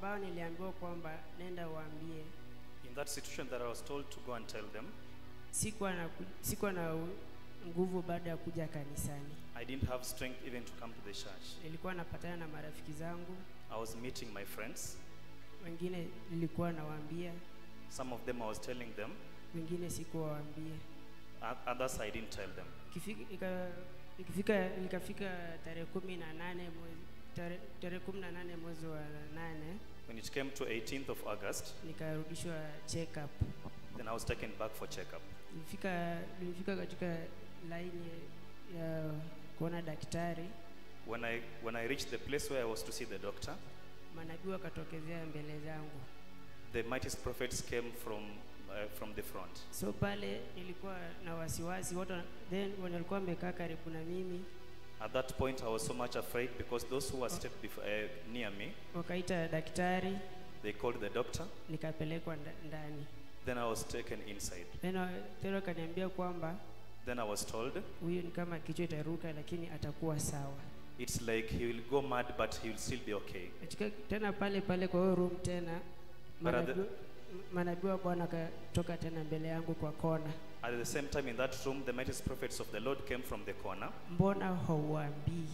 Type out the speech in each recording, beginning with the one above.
ambao niliambiwa kwamba nenda uambie In that situation that I was told to go and tell them, sikuwa na, ku- sikuwa na u- nguvu baada ya kuja kanisani I didn't have strength even to come to the church. nilikuwa napatana na marafiki zangu I was meeting my friends. wengine nilikuwa nawaambia Some of them I was telling them, wengine sikuwaambia o- others I didn't tell them. Ikifika- ika- ikifika ikafika tarehe kumi na nane mwezi tarehe tarehe kumi na nane mwezi wa nane When it came to 18th of August, nikarudishwa check up then I was taken back for checkup. nilifika nilifika katika laini ya kuona daktari When I, when I reached the place where I was to see the doctor, manabii wakatokezea mbele zangu the mightiest prophets came from, uh, from the front. so pale nilikuwa na wasiwasi watu wana- then wenye walikuwa wamekaa karibu na mimi At that point, I was so much afraid because those who were stepped before, uh, near me, wakaita daktari they called the doctor. nikapelekwa nda- ndani Then I was taken inside. then wa- tena wakaniambia kwamba Then I was told, huyu ni kama kichwa itaruka lakini atakuwa sawa it's like he will go mad, but he will still be okay. katika tena pale pale kwa hiyo room tena But at the- manabii manabii wa bwana akatoka tena mbele yangu kwa kona At the same time, in that room, the mightiest prophets of the Lord came from the corner. mbona hauambii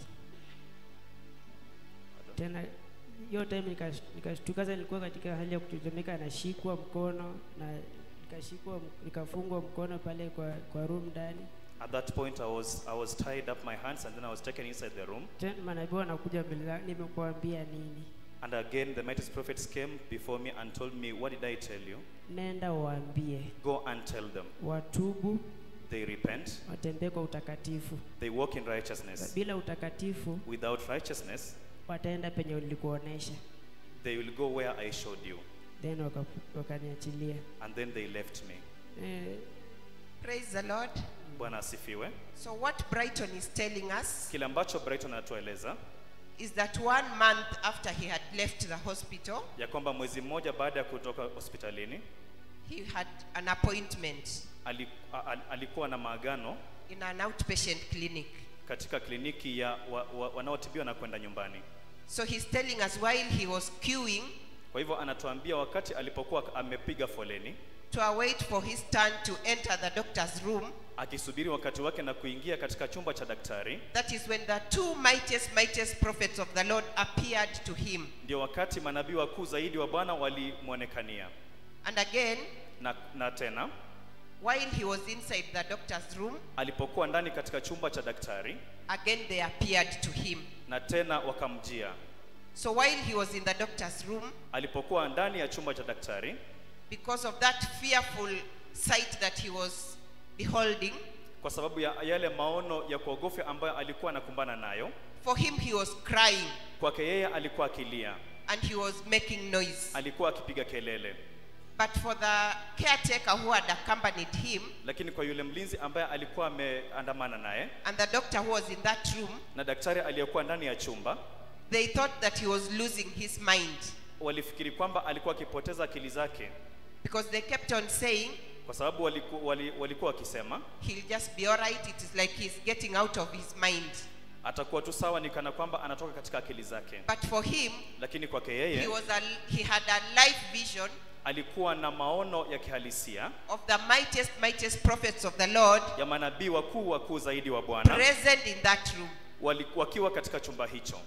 tena hiyo time nikash- nikashtuka sasa nilikuwa katika hali ya kutetemeka nashikwa mkono na nikashikwa nikafungwa mkono pale kwa, kwa room ndani At that point, I was, I was tied up my hands and then I was taken inside the room. tena manabii wanakuja mbele zangu nimekuambia nini And again, the mightiest prophets came before me and told me, What did I tell you? nenda waambie Go and tell them. watubu They repent, watembee kwa utakatifu they walk in righteousness. bila utakatifu Without righteousness, wataenda penye ulikuonesha they will go where I showed you. then waka- wakaniachilia And then they left me. eh, Praise the Lord. Bwana asifiwe. So, what Brighton is telling us Kile ambacho Brighton anatueleza is that one month after he had left the hospital, ya kwamba mwezi mmoja baada ya kutoka hospitalini he had an appointment ali- a- a- alikuwa na maagano in an outpatient clinic. katika kliniki ya wa, wa, wanaotibiwa na kwenda nyumbani. So, he's telling us while he was queuing Kwa hivyo anatuambia wakati alipokuwa amepiga foleni to await for his turn to enter the doctor's room, akisubiri wakati wake na kuingia katika chumba cha daktari, that is when the two mightiest, mightiest prophets of the Lord appeared to him. ndio wakati manabii wakuu zaidi wa Bwana walimwonekania. And again, Na, na tena while he was inside the doctor's room, alipokuwa ndani katika chumba cha daktari, again they appeared to him. na tena wakamjia. So while he was in the doctor's room, Alipokuwa ndani ya chumba cha daktari, because of that fearful sight that he was beholding, kwa sababu ya yale maono ya kuogofya ambayo alikuwa anakumbana nayo, for him he was crying kwake yeye alikuwa akilia, and he was making noise. alikuwa akipiga kelele, But for the caretaker who had accompanied him lakini kwa yule mlinzi ambaye alikuwa ameandamana naye and the doctor who was in that room, na daktari aliyekuwa ndani ya chumba, they thought that he was losing his mind walifikiri kwamba alikuwa akipoteza akili zake, because they kept on saying, kwa sababu waliku, wali, walikuwa wakisema he'll just be all right. It is like he's getting out of his mind. atakuwa tu sawa, ni kana kwamba anatoka katika akili zake, But for him, lakini kwake he, yeye was a, he had a life vision alikuwa na maono ya kihalisia of the mightiest, mightiest prophets of the Lord ya manabii wakuu wakuu zaidi wa Bwana present in that room. wali- wakiwa katika chumba hicho.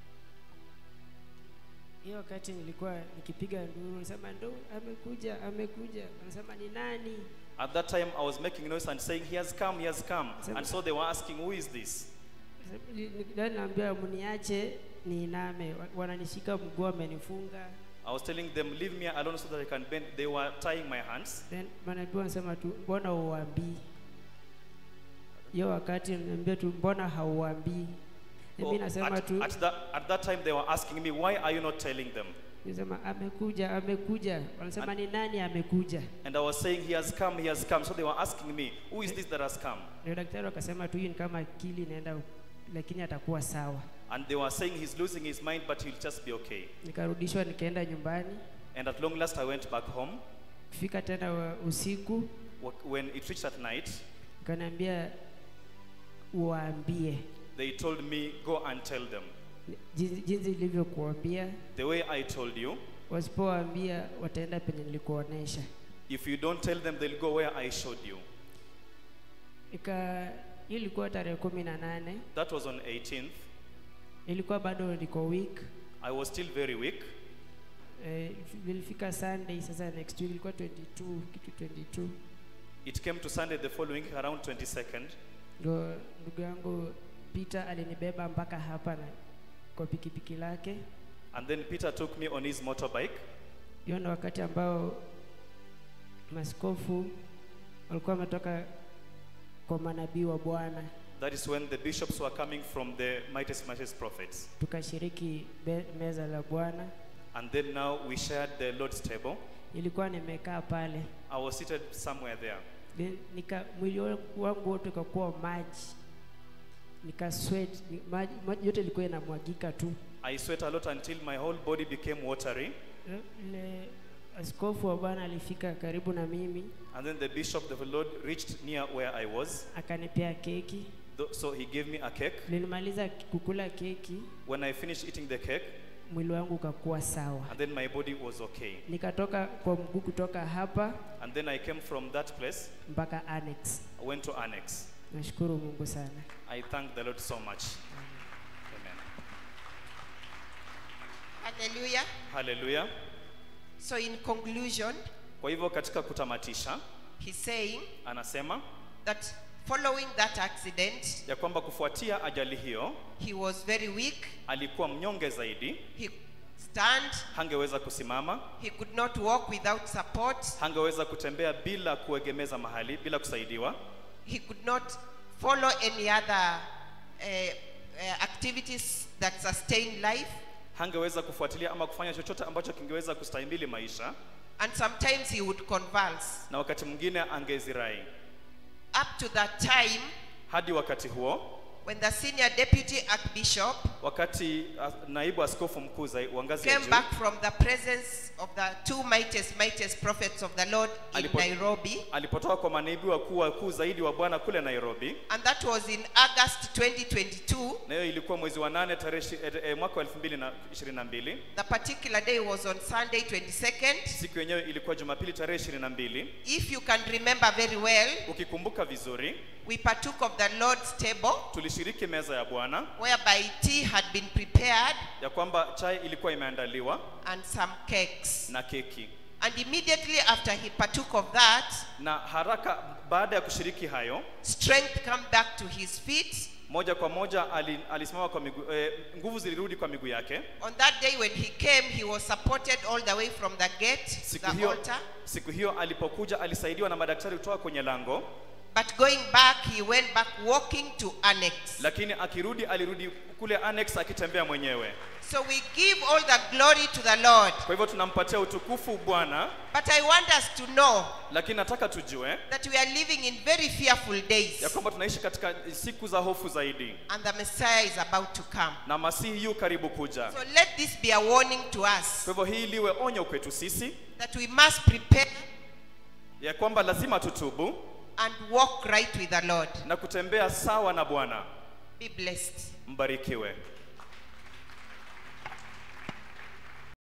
hiyo wakati nilikuwa nikipiga nduru nasema ndo amekuja amekuja anasema ni nani At that time, I was making noise and saying, He has come, He has come. And so they were asking, Who is this? Ndio naambia mniache niiname Wa- wananishika mguu wamenifunga I was telling them, Leave me alone so that I can bend. They were tying my hands. then manabii wanasema tu mbona uambii hiyo wakati niambia tu mbona hauambii Oh, mimi nasema at, tu at, that, at that time, they were asking me, Why are you not telling them? nasema amekuja amekuja wanasema ni nani amekuja And I was saying, He has come, He has come. So they were asking me, Who is this that has come? ndio daktari wakasema tu hii ni kama akili inaenda lakini atakuwa sawa And they were saying, He's losing his mind, but he'll just be okay. nikarudishwa nikaenda nyumbani And at long last, I went back home. kufika tena wa- usiku Wh- When it reached at night, kaniambia uwaambie they told me, Go and tell them. jinsi, jinsi ilivyokuambia the way I told you. wasipowaambia wataenda penye nilikuonesha If you don't tell them, they'll go where I showed you. ika hiyo ilikuwa tarehe kumi na nane That was on 18th. ilikuwa bado niko week I was still very weak. eh, ilifika sunday sasa next week ilikuwa 22 kitu 22 It came to Sunday the following, around 22nd. ndo ndugu yangu peter alinibeba mpaka hapa na kwa pikipiki lake And then Peter took me on his motorbike. hiyo ndo wakati ambao maskofu walikuwa wametoka kwa manabii wa bwana That is when the bishops were coming from the mightiest, mightiest prophets. tukashiriki be- meza la bwana And then now we shared the Lord's table. ilikuwa nimekaa pale I was seated somewhere there. Then nika mwili wangu wote ukakuwa maji nika sweat ni- maji, maji yote ilikuwa inamwagika tu I sweat a lot until my whole body became watery. ile askofu wa bwana alifika karibu na mimi And then the bishop of the Lord reached near where I was. akanipea keki Tho- So he gave me a cake. nilimaliza kukula keki When I finished eating the cake, mwili wangu ukakuwa sawa and then my body was okay. nikatoka kwa mguu kutoka hapa And then I came from that place, mpaka annex I went to Annex. nashukuru mungu sana I thank the Lord so much. Amen. Hallelujah. Hallelujah. So, in conclusion, Kwa hivyo katika kutamatisha, he's saying anasema that following that accident, ya kwamba kufuatia ajali hiyo he was very weak. alikuwa mnyonge zaidi, He stand, hangeweza kusimama, he could not walk without support, hangeweza kutembea bila kuegemeza mahali, bila kusaidiwa, he could not follow any other uh, uh, activities that sustain life. hangeweza kufuatilia ama kufanya chochote ambacho kingeweza kustahimili maisha, And sometimes he would convulse. na wakati mwingine angezirai. Up to that time, Hadi wakati huo, when the senior deputy archbishop wakati uh, naibu askofu mkuu zai- wa ngazi ya came juu back from the presence of the two mightiest, mightiest prophets of the Lord in Alipo- Nairobi, alipotoka kwa manaibu wakuu wakuu zaidi wa Bwana kule Nairobi, and that was in August 2022. na hiyo ilikuwa mwezi wa nane tarehe ishi- eh, eh, mwaka wa 2022. The particular day was on Sunday 22nd. Siku yenyewe ilikuwa Jumapili tarehe 22. If you can remember very well, Ukikumbuka vizuri, we partook of the Lord's table, tulishiriki meza ya Bwana whereby tea had been prepared ya kwamba chai ilikuwa imeandaliwa and some cakes. na keki, And immediately after he partook of that, na haraka baada ya kushiriki hayo, strength come back to his feet. moja kwa moja ali, alisimama kwa miguu eh, nguvu zilirudi kwa miguu yake. On that day when he came, he was supported all the way from the gate, Siku the hiyo, altar. siku hiyo alipokuja alisaidiwa na madaktari kutoka kwenye lango, But going back, he went back walking to annex. lakini akirudi alirudi kule annex akitembea mwenyewe. So we give all the glory to the Lord. Kwa hivyo tunampatia utukufu Bwana, But I want us to know lakini nataka tujue that we are living in very fearful days ya kwamba tunaishi katika siku za hofu zaidi and the Messiah is about to come. na Masihi yu karibu kuja. So let this be a warning to us Kwa hivyo hii liwe onyo kwetu sisi that we must prepare ya kwamba lazima tutubu and walk right with the Lord. na kutembea sawa na Bwana. Be blessed. Mbarikiwe.